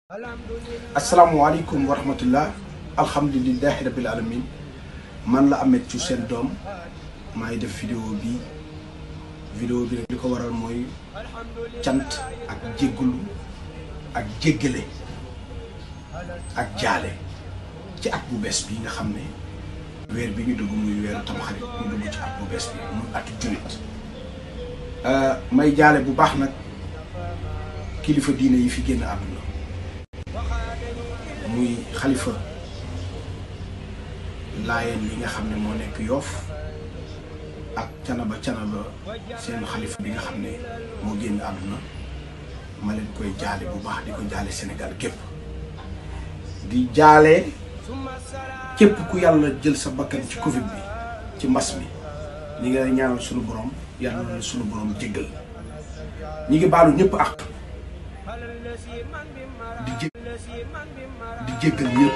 asalaamualeykum wa rahmatullah alhamdulilahi rabil alamin man la Ameth Thiou seen doom maa ngi def vidéo bi vidéo bi nag li ko waral mooy cant ak jéggulu ak jéggale ak jaale ci at bu bees bi nga xam ne weer bi ñu dugg muy weeru tamxarit ñu dugg ci at bu bees bi muy atu jullit may jaale bu baax nag kilifa diine yi fi génn àdduna muy xalifa laayeen yi nga xam ne moo nekk yoof ak canaba canaba seen xalifa bi nga xam ne moo génn àdduna ma leen koy jaale bu baax di ko jaale Sénégal gépp di jaale képp ku yàlla jël sa bakkan ci Covid bi ci mbas mi ñi nga ñaanal sunu borom yàlla na sunu borom jéggal ñi ngi baalu ñëpp ak di jé di jéggal ñëpp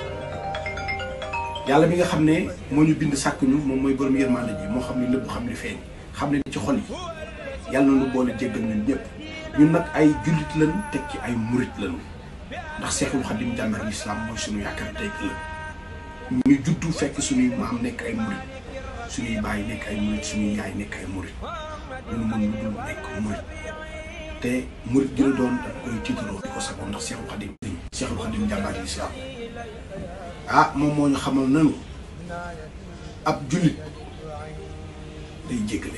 yàlla bi nga xam ne moo ñu bind sàkk ñu moom mooy borom yërmande ji moo xam ne lépp xam li feeñ xam ne ci xol yi yàlla na nu boole jéggal ñun ñëpp ñun nag ay jullit lañ teg ci ay murit lañu ndax Seexul Xadim jàmbar lislaam mooy suñu yaakaar tey ëllëg ñu juddu fekk suñuy maam nekk ay murit suñuy baay nekk ay murit suñuy yaay nekk ay murit ñun mën lu dul nekk murit te murit gi la doon dañ koy tiitaroo di ko sagoo ndax Seexul Xadim Seexul Xadim jàmbar lislaam ah moom moo ñu xamal nanu ab jullit day jéggale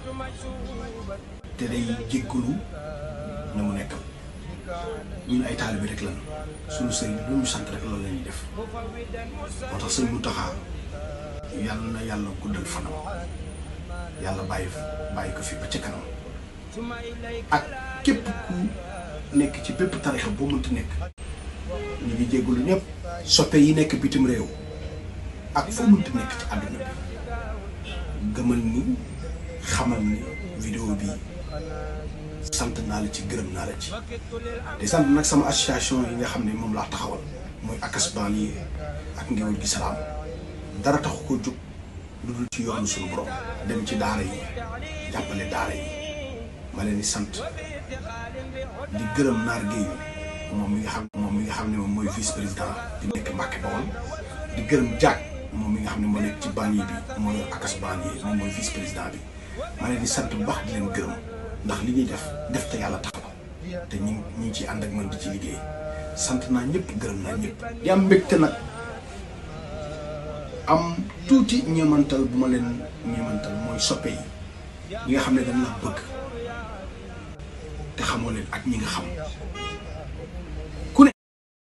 te day jéggalu na mu nekkam ñun ay taalibe rek lañu suñu sëriñ lu ñu sant rek loolu la ñuy def moo tax sëñ Muntaxa yàlla na yàlla guddal fanam yàlla bàyyi bàyyi ko fi ba ca kanam ak képp ku nekk ci bépp tarixa boo mënti nekk ñu ngi jéggalu ñëpp soppe yi nekk bitim réew ak foo mënti nekk ci àdduna bi gëmal ni xamal ni vidéo bi sant naa la ci gërëm naa la ci di sant nag sama association yi nga xam ne moom laa taxawal mooy akasbaan yi ak ngéwél gi salaam dara taxu ko jóg lu dul ci yoonu suñu borom dem ci daara yi jàppale daara yi ma leen di sant di gërëm naar géeyu moom mi nga xam moom mi nga xam ne moom mooy vice président di nekk Mbàkke Bawol di gërëm Diak moom mi nga xam ne moo nekk ci banlieue bi mooy akas banlieue moom mooy vice président bi ma leen di sant bu baax di leen gërëm ndax li ñuy def def te yàlla tax la te ñi ñi ngi ciy ànd ak man di ci liggéey sant naa ñëpp gërëm naa ñëpp di am mbégte nag am tuuti ñeemantal bu ma leen ñeemantal mooy soppe yi ñi nga xam ne dañ la bëgg te xamoo leen ak ñi nga xam ku ne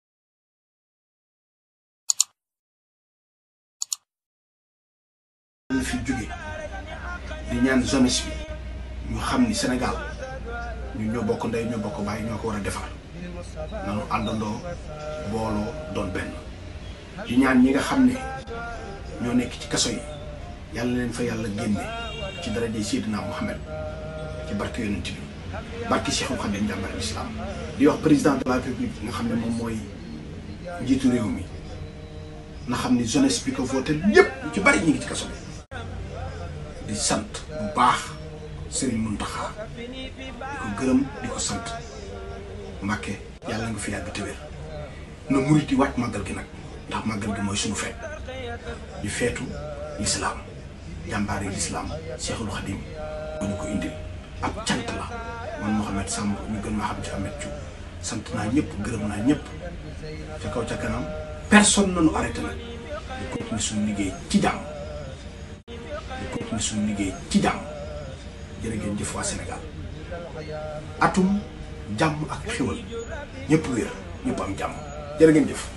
la fi jóge di ñaan jeunesse bi ñu xam ni Sénégal ñu ñoo bokk ndey ñoo bokk bàyyi ñoo ko war a defar nanu àndandoo booloo doon benn di ñaan ñi nga xam ne ñoo nekk ci kaso yi yàlla leen fa yàlla génne ci daraja Seydina Muhammad ci barke yonent bi barke Cheikhul Khadim jàmbar l'islam di wax président de la république nga xam ne moom mooy njiitu réew mi na xam ni jeunesse bi ko voté yépp ñu ci bari ñu ngi ci kaso bi di sant bu baax Serigne Mountakha di ko gërëm di ko sant Mbàkke yàlla nga fi yàgg te wér na murit yi wàcc màggal gi nag ndax màggal gi mooy suñu feet di feetu lislaam jàmbaar yi lislaam Cheikhul Khadim bu ñu ko indil ab cant la man Mouhamed Samb ñu gën maa xam ci Ameth Thiou sant naa ñëpp gërëm naa ñëpp ca kaw ca kanam personne nañu arrêté nag di continuer suñu liggéey ci jàmm di continuer suñu liggéey ci jàmm jërë ngeen jëf waa Sénégal atum jàmm ak xéwal ñëpp wér ñëpp am jàmm jërë ngeen jëf